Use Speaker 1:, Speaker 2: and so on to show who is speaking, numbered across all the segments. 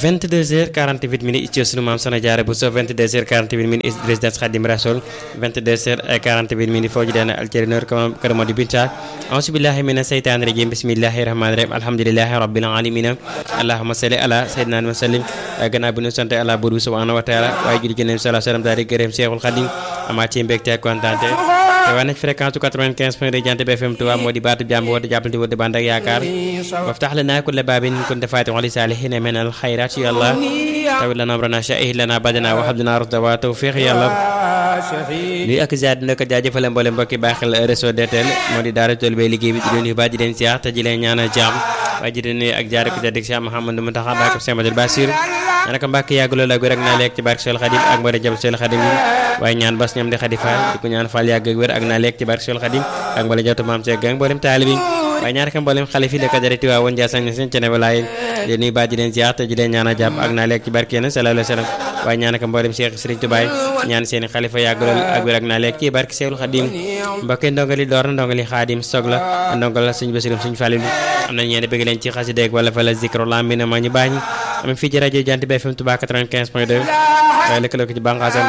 Speaker 1: 22h48 minutes ci sunu maam Soxna Jaara Buso 22h48 minutes résidence Khadim Rassoul 22h48 minutes foo ji dana alcerinor kër Modi Binta auzu billahi mina seytaani rajim bismillahi rahmani rahim alhamdulillahi rabbil alamin allahumma salli ala sayyidina wa sallim gannaaw bi ñu sant Allah buur bi subhanahu wa taala waaye julli ci Nabi sallallahu alayhi wa sallam daal di gërëm Cheikhul Khadim amaat ci mbégte ak kontaante te waa nañ fréquence 95 point de Jant bi FM Touba moo di baatu jàmm woote jàppalante woote bànd ak yaakaar waftax lanaa kulla baabin kunta faatihan li saalihiina min al xayraat yàlla tawit lana amrana sha'ih lana badana wa habdana rusda wa tawfiq yàlla nuyu ak ziar dina ko jaajëfale mboole mbokki bàyyi xel réseau DTL moo di daara tool bay liggéey bi di leen yu baax di leen siyaar te di leen ñaanal jàmm waaye di leen nuyu ak jaar ko tedd Cheikh Mouhamadou Mountakha Mbacké Cheikh Madou Bassir ñaan ko Mbàkke yàgg loolu ak wér ak naa lekk ci barke Seul Xadim ak mbooleem jëm Seul Xadim yi waaye ñaan bas ñam di xadi faal di ko ñaan faal yàgg ak wér ak naa lekk ci barke Seul Xadim ak mbooleem jawtu maam Seeg ak mbooleem taalib yi waaye ñaan ko mbooleem xale fi lekk dara tiwaa woon Njaasaan seen cene walaay di nuyu baa di leen ziar te di leen ñaan a jàpp ak naa lekk ci barke yéen sallallahu alayhi wa sallam waaye ñaan ko mbooleem Cheikh Serigne Touba ñaan seeni xalifa yàgg loolu ak wér ak naa lekk ci barke Seul Xadim mbokk ndongali door na ndongali xaadim sog la ndongal la suñu basirum suñu fàlilu am nañ ñeene bëgg leen ci xasideeg wala fa la zikro lam bi na ma ñu baañ am fii ci rajo Jant bi FM Touba 95 point 2 waaye lëkkaloo ko ci bànqaasam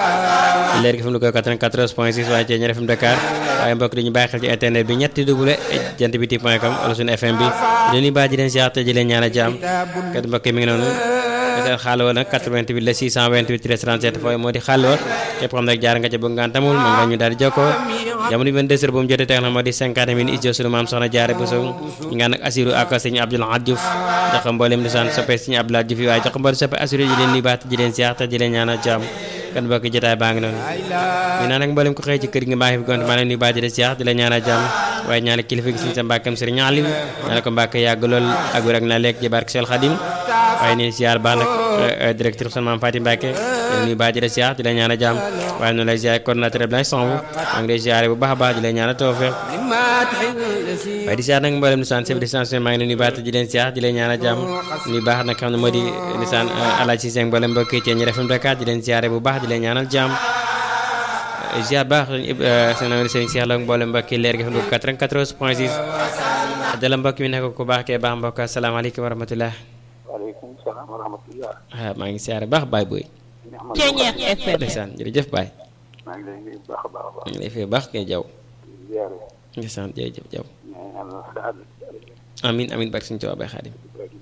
Speaker 1: leer gi fi mu lu ko 94 point 6 waaye ci ñaar FM Dakar waaye mbokk di ñu bàyyi xel ci internet bi ñetti double jant bi ti point com wala suñu FM bi dañuy baax di leen siyaar te di leen ñaan a jaam kat mbokk mi ngi noonu seen xaaloo nag 88 la 628 37 fooy moo di xaaloo képp xam nag jaar nga ca bëgg ngaan tamul mën nga ñu daal di jokkoo jamono bi 22 heures bu mu jotee teg na moo di 50 minutes ijo sunu maam soxna jaare bu sow ñu ngaan nag asiru ak sëñ Abdoul Ahad Diouf jox ko mboolem di sant soppe sëñ Abdoul Ahad Diouf yi waaye jox ko mboolem soppe asiru di leen nuyu baax di leen siyaar te di leen ñaan a jaam kan mbokk jotaay baa ngi noonu ñu naan nag mboolem ko xëy ci kër gi mbaa fi gont maa leen nuyu baax di leen siyaar di leen ñaan a jaam waaye ñaanal kilifa gi suñu sa mbàkkam sëriñ Alim ñaanal ko mbàkk yàgg lool ak wér ak na lekk ji barke Seul Xadim waaye nii siyaar baax nag directeur son maam Fatim Mbacke nuyu baax di la siyaar di la ñaan a jàmm waaye noonu lay siyaar coordinateur Abdoulaye Samb maa ngi lay siyaare bu baax a baax di la ñaan a tawfeex waaye di siyaar nag mboolem nisaan chef de station maa ngi leen nuyu baax di leen siyaar di leen ñaan a jàmm nuyu baax nag xam ne moo di nisaan Alaaji Cissé mboolem mbokk yi ci ñi FM Dakar di leen siyaare bu baax di leen ñaanal jàmm ziar baax seen am sëriñ Cheikh la mboolem mbokk yi leer gi xam 94 point 6 dala mbokk mi nekk ku baax kee baax mbokk asalaamaaleykum wa rahmatullah
Speaker 2: waaleykum salaam wa rahmatulah.
Speaker 1: ah maa ngi siyaare baax baay booy.
Speaker 3: Ceeñeex FM.
Speaker 1: ndeysaan jërëjëf baay.
Speaker 2: maa ngi lay nuyu baax a baax a baax.
Speaker 1: ñu ngi lay fay baax kay jaw
Speaker 2: ziare.
Speaker 1: ndeysaan jërëjëf jaw
Speaker 2: ñaan yàlla saad.
Speaker 1: amin amin barke suñu Tuubaa baay xaadim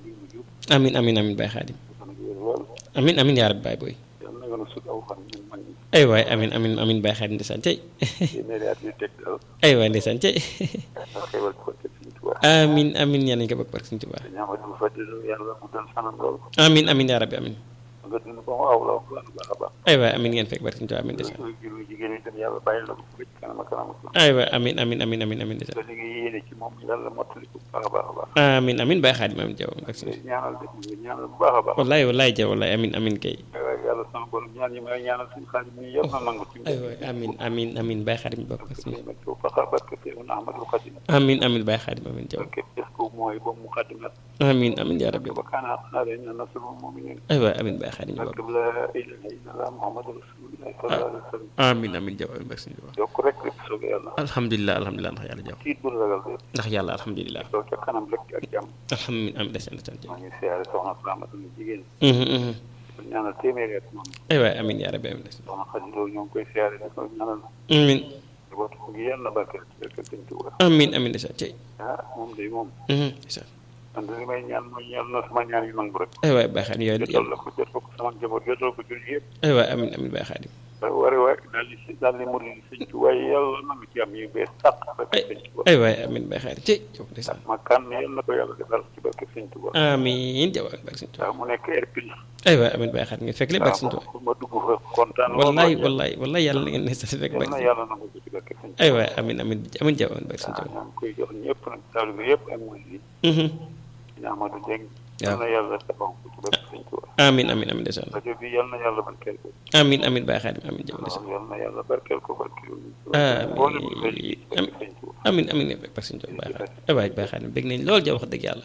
Speaker 1: amin amin amin baay xaadim
Speaker 2: fan ak wér lool.
Speaker 1: amin amin yaa rabbi baay booy.
Speaker 2: yàlla na nga nu sut aw fan ñun mag ñi.
Speaker 1: ay waay amin amin amin baay xaadim ndeysaan cey
Speaker 2: téeméeri at yu teg daal.
Speaker 1: ay waay ndeysaan cey
Speaker 2: nga xewal ko te suñu tubaab.
Speaker 1: amin amin yaa nañu ko bokk barke suñu Tuubaa
Speaker 2: te ñaama dama fa dëlu yàlla mu dal fanam lool.
Speaker 1: amin amin yaa rabbi amin
Speaker 2: nga dund ba mu aw la bu baax a baax.
Speaker 1: ay waay amin ngeen fekk barke suñu Tuubaa amin ndeysaan
Speaker 2: loolu juru jigéen yi tam yàlla bàyyi la ko ba ci kanam ak kanam ak
Speaker 1: ay waay amin amin amin amin amin ndeysaan
Speaker 2: li nga yéene ci moom yàlla mottali ko bu baax a baax a baax.
Speaker 1: amin amin baay xaadim amin jaw barke suñu
Speaker 2: ñaanal def nga ñaanal bu baax a baax.
Speaker 1: wallaay wallaay jaw wallaay amin amin kay
Speaker 2: waaye yàlla sama borom ñaan yi may ñaanal suñu xaalis mi yëpp na nangu ci
Speaker 1: ay waay amin amin amin baay xaadim bokk barke suñu
Speaker 2: ma ci faxa barke Seydina Ahmadul Xadim
Speaker 1: amin amin baay xaadim amin jaw
Speaker 2: barke def ko mooy ba mu xadimat
Speaker 1: amin amin yaa rabbi
Speaker 2: ba kaana alayna nasrul mu'minin
Speaker 1: ay waay amin baay xaadim bokk
Speaker 2: barke la ilaha illallah muhammadu rasulullah sallallahu alayhi wa sallam
Speaker 1: amin amin jaw amin barke suñu Tuubaa
Speaker 2: yokk rek rek soobee yàlla
Speaker 1: alhamdulilah alhamdulilah ndax yàlla jaw
Speaker 2: tiit bul ragal de
Speaker 1: ndax yàlla alhamdulilah
Speaker 2: soo ca kanam rek ak jàmm
Speaker 1: alhamdulilah amin ndeysaan ndeysaan jaw
Speaker 2: maa ngi siyaare soxna Faamata ni jigéen
Speaker 1: mhm mhm
Speaker 2: ko ñaanal téeméeri at moom
Speaker 1: ay waay amin yaa rabbi amin ndeysaan
Speaker 2: soxna Xadi Lo ñoo ngi koy siyaare ne ko ñaanal
Speaker 1: amin
Speaker 2: njabootu ko gi yàlla barke barke sëñ Tuuba
Speaker 1: amin amin ndeysaan cey
Speaker 2: ah moom day moom
Speaker 1: mhm ndeysaan
Speaker 2: man de li may ñaan mooy yàlla na sama ñaan yu nangu rek
Speaker 1: ay waay baay xaadim yooyu
Speaker 2: jotal la ko jotal ko sama njaboot jotal ko jur yëpp
Speaker 1: ay waay amin amin baay xaadim
Speaker 2: wari waay daal di si daal di murid sëñ Tuuba yàlla na nga ci am yu bees sàq barke sëñ Tuuba
Speaker 1: ay waay amin baay xaadim cey jaw ndeysaan
Speaker 2: ma kan yàlla na ko yàlla defal ci barke sëñ Tuuba
Speaker 1: amin jaw amin barke suñu Tuubaa
Speaker 2: waaw mu nekk air pil
Speaker 1: ay waay amin baay xaadim ngeen fekk lépp barke suñu Tuubaa
Speaker 2: ma dugg fa kontaan
Speaker 1: wallaay wallaay wallaay yàlla na ngeen ne sa fekk
Speaker 2: yàlla
Speaker 1: barke
Speaker 2: na yàlla na ko ci barke sëñ Tuuba
Speaker 1: ay waay amin amin amin jaw amin barke suñu
Speaker 2: waaw
Speaker 1: Tuubaa
Speaker 2: ñoo ngi koy jox ñëpp nag taalibe yëpp ak murid yi
Speaker 1: mhm
Speaker 2: ñu Amadou Dieng
Speaker 1: waaw
Speaker 2: yàlla na yàlla defal ko ci barke sëñ Tuuba
Speaker 1: amin amin amin ndeysaan
Speaker 2: rajo bi yàlla na yàlla barkeel ko
Speaker 1: amin amin baay xaadim amin jaw ndeysaan
Speaker 2: waaw yàlla na yàlla barkeel ko barkeel
Speaker 1: Amiin.
Speaker 2: mboolem lu koy ci barke sëñ Tuuba
Speaker 1: amin amin ne barke suñu Tuubaa baay xaadim ay waay baay xaadim bég nañ lool jaw wax dëgg yàlla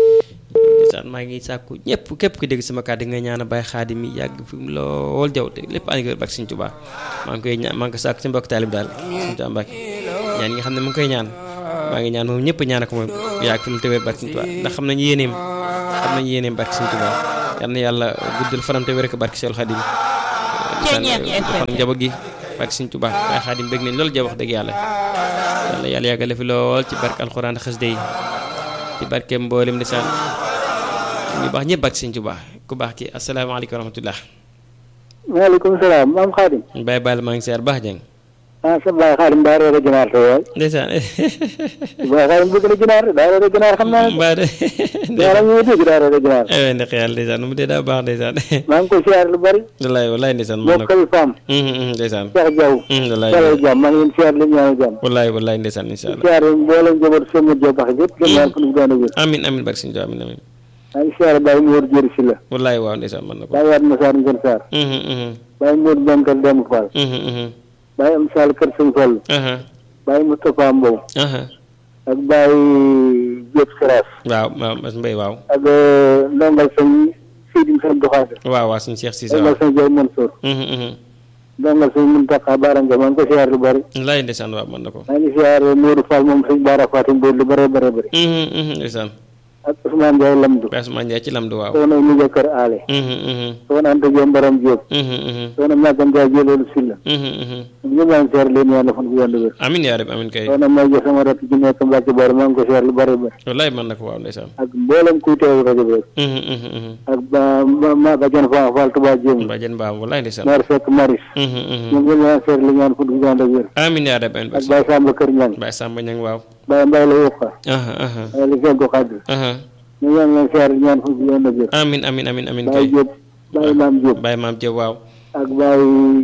Speaker 1: ndeysaan maa ngi sàkku ñëpp képp ku dégg sama kàddu nga ñaan a baay xaadim yi yàgg fi mu lool jaw te lépp ànd ak barke suñu Tuubaa maa ngi koy ñaan maa ngi ko sàkku ci mbokk taalib daal suñu Tuubaa Mbàkke ñaan yi nga xam ne mu ngi koy ñaan maa ngi ñaan moom ñëpp ñaan ko moom yàgg fi mu tëwee barke suñu Tuubaa ndax xam nañu yéeneem xam nañu yéeneem barke suñu Tuubaa yal na yàlla guddal fanam te wér ko barke Seydou Khadim fan njaboot gi barke Sëñ Tuubaa waaye Khadim bëgg nañ loolu ja wax dëgg yàlla yàlla yàlla yàggale fi lool ci barke alxuraan xasida yi ci barke mboolem ndeysaan ñu baax ñëpp barke Sëñ Tuubaa ku baax ki asalaamaaleykum wa rahmatullah
Speaker 3: maaleykum salaam maam Xaadim.
Speaker 1: Baye Balla maa ngi seer baax jàng.
Speaker 3: ah sa Baye Xaadim daa reere ginaar te waay.
Speaker 1: ndeysaan.
Speaker 3: Baye Xaadim bëgg na ginaar daa reere ginaar xam naa.
Speaker 1: mbaa de.
Speaker 3: yàlla ñu dégg daa reere ginaar.
Speaker 1: aywa ndax yàlla ndeysaan mu dee daa baax ndeysaan.
Speaker 3: maa ngi koy siyaar lu bari.
Speaker 1: wallaay wallaay ndeysaan mën na ko.
Speaker 3: bokkal faam.
Speaker 1: ndeysaan.
Speaker 3: Cheikh Diaw.
Speaker 1: wallaay
Speaker 3: dalal jàmm maa ngi leen siyaar leen ñaanal jàmm.
Speaker 1: wallaay wallaay ndeysaan incha allah.
Speaker 3: siyaar mboolem njaboot seen mujj baax yëpp. gën ñaan ko nu gën a wér.
Speaker 1: amin amin barke Sëñ Tuubaa amin amin.
Speaker 3: maa ngi siyaar Baye Mor Jëri si la.
Speaker 1: wallaay waaw ndeysaan mën na ko.
Speaker 3: Baye Waat Massar Ngën Sarr. Baye Mor Benkal Dem Fall. Baye Am Sall Kër Sëñ Fall. Baye Moustapha Mbow. ak Baye Diop Seras.
Speaker 1: waaw Mas Mbay waaw.
Speaker 3: ak ndongal sëñ Sidi Sëñ Doxaate.
Speaker 1: waaw waaw suñu Cheikh Cissé
Speaker 3: ndongal
Speaker 1: waaw.
Speaker 3: sëñ Diop Mansour. ndongal sëñ Mountakha Baara Ngom maa ngi ko siyaar lu bari.
Speaker 1: wallaay ndeysaan waaw mën na ko.
Speaker 3: maa ngi siyaar Modou Fall moom sëñ Baara Fatim Mbow lu bëree bëri bëri.
Speaker 1: ndeysaan.
Speaker 3: ak Ousmane Ndiaye Lamdu.
Speaker 1: Baye Ousmane Ndiaye ci lamdu waaw.
Speaker 3: soxna Moussa Kër Aale. soxna Anta Diop Mbaram Diop. soxna Maguette Ndiaye Jëloolu Silla. ñëpp maa ngi siyaar leen yàlla fan bu yàlla wér.
Speaker 1: amin yaa rabbi amin kay.
Speaker 3: soxna May Dia sama rakk ji nekk Mbacke Bari maa ngi ko siyaar lu bari bëri.
Speaker 1: wallaay mën na ko waaw ndeysaan.
Speaker 3: ak mboolem kuy teew rajo bi rek. ak ba ma ma Badiane Fall Fall Touba Dieng.
Speaker 1: Badiane Ba wallaay ndeysaan.
Speaker 3: Mère Seck Maris. ñoom ñëpp maa ngi siyaar leen ñaan fan bu yàlla wér.
Speaker 1: amin yaa rabbi amin
Speaker 3: ak
Speaker 1: barke
Speaker 3: Baye Samba Kër Ñang.
Speaker 1: Baye Samba Ñang waaw.
Speaker 3: Baye Mbaye la yokka.
Speaker 1: aha aha
Speaker 3: waaye li fekk ko xaddi.
Speaker 1: aha
Speaker 3: ñu ñaan leen siyaar ñaan fan bu yàlla wér.
Speaker 1: amin amin amin amin
Speaker 3: Baye
Speaker 1: kay.
Speaker 3: Diop Baye Maam Diop.
Speaker 1: Baye Maam Diop waaw.
Speaker 3: ak Baye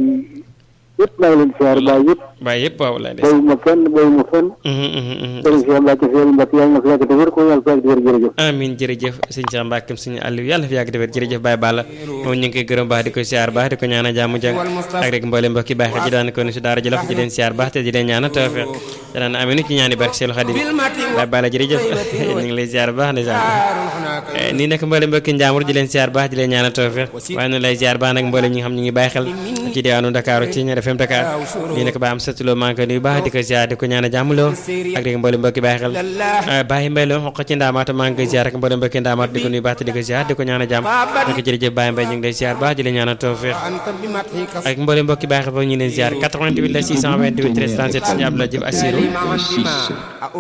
Speaker 3: yëpp maa ngi leen siyaar Baye yëpp.
Speaker 1: Baye yëpp waaw wallaay ndeysaan.
Speaker 3: bayuma kenn bayuma fenn. sëriñ Cheikh Mbacke Seye Mbacke yàlla na fi yàgg te wér ko yàlla fi yàgg te wér jërëjëf.
Speaker 1: amin jërëjëf sëñ Cheikh Mbacke sëñ Aliou yàlla fi yàgg defar jërëjëf Baye Balla moom ñu ngi koy gërëm baax di ko siyaar baax di ko ñaanal jàmm jàng ak rek mboolem mbokki baax ji daan ko ni si daara jëlaf di leen siyaar baax te di leen ñaanal tawfeex te daan aminu ci ñaani barke Seelu Xadim Baye Balla jërëjëf ñu ngi lay siyaar baax ndeysaan nii nag mboolem mbokki njaamur di leen siyaar baax di leen ñaanal tawfeex waaye noonu lay siyaar baax nag mboolem ñi nga xam ñu ngi bàyyi xel ci diwaanu Dakar ci ñaar FM Dakar nii nag ba am satuloo maa ngi koy nuyu baax di ko siyaar di ko ñaanal jàmm loo ak rek mboolem mbokki bàyyi xel Baye Mbaye loo xoq ci ndaamaata maa ngi koy siyaar ak mboolem mbokki ndaamaata di ko nuyu baax te di ko siyaar di ko ñaanal jàmm di ko jërëjëf Baye Mbaye ñu ngi lay siyaar baax di leen ñaanal tawfeex ak mboolem mbokki bàyyi xel ba ñu leen siyaar 88 la 628 13 37 suñu Abdoulaye Diouf Assirou